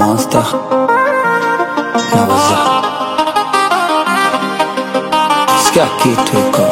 Monster Naweza Sikia kitu iko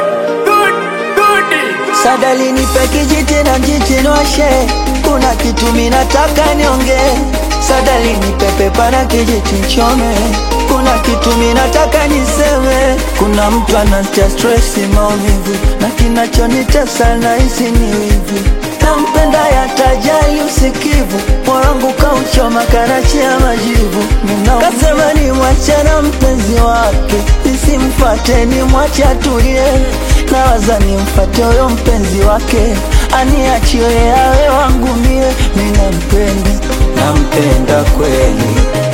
Sadali nipe kijiti na mjichinoshe, kuna kitu minataka nionge. Sadali nipe pepa na kijiti nchome, kuna kitu minataka niseme. Kuna mtu anatia stresi, maumivu na kinachonitesa nahisi ni wivu. Nampenda yatajali usikivu, moyo wangu kauchoma karachi ya majivu. Ninaumia. Kasema ni mwache na mpenzi wake, nisimfate ni mwache atulie. Nawaza nimfate huyo mpenzi wake, aniachie awe wangu mie. Mimi nampenda, nampenda kweli,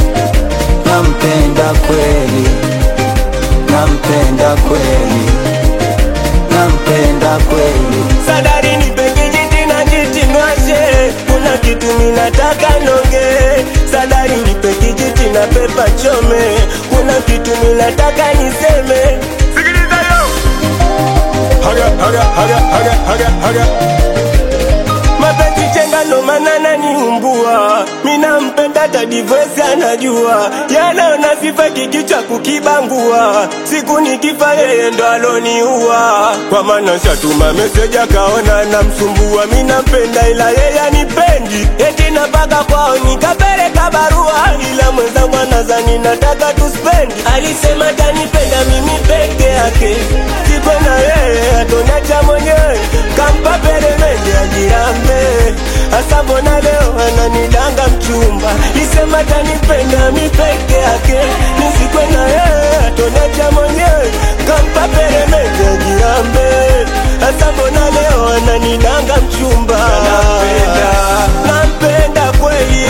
nampenda kweli, nampenda kweli, nampenda kweli. Sadari nipe kijiti na jiti nwashe, kuna kitu minataka nonge. Sadari nipe kijiti na pepa chome, kuna kitu minataka niseme. Sikiliza yo, haga haga haga haga haga haga mapenzi chenga ndo maana naniumbua, mina mpenda hata divorce anajua, yanaona sifa kikichwa kukibangua, siku nikifa yeye ndo aloniua, kwa maana shatuma meseji akaona namsumbua, mina mpenda ila yeye anipendi, eti napaka kwao nikapeleka barua, ila mwenzangu anazani nataka tuspendi, alisema tanipenda mimi peke yake, sikwe na yeye atonacha mwenyewe, kampa peremende ajirambe, hasa mbona leo ananidanga mchumba, lisema tanipenda mi peke yake, nisikwe na yeye atonacha mwenyewe, kampa peremende ajirambe, hasa mbona leo ananidanga mchumba, nampenda, nampenda kweli,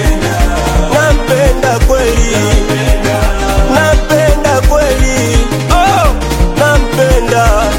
nampenda kweli, nampenda kweli, oh, nampenda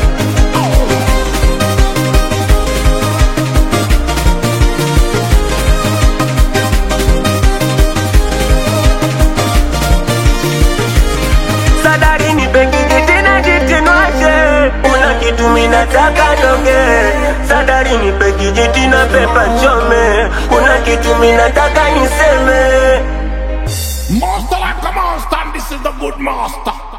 Sadari nipe kijiti na jiti nwashe, kuna kitu minataka nonge. Sadari nipe kijiti na pepa chome, kuna kitu minataka niseme. Master like a monster, and this is the good master.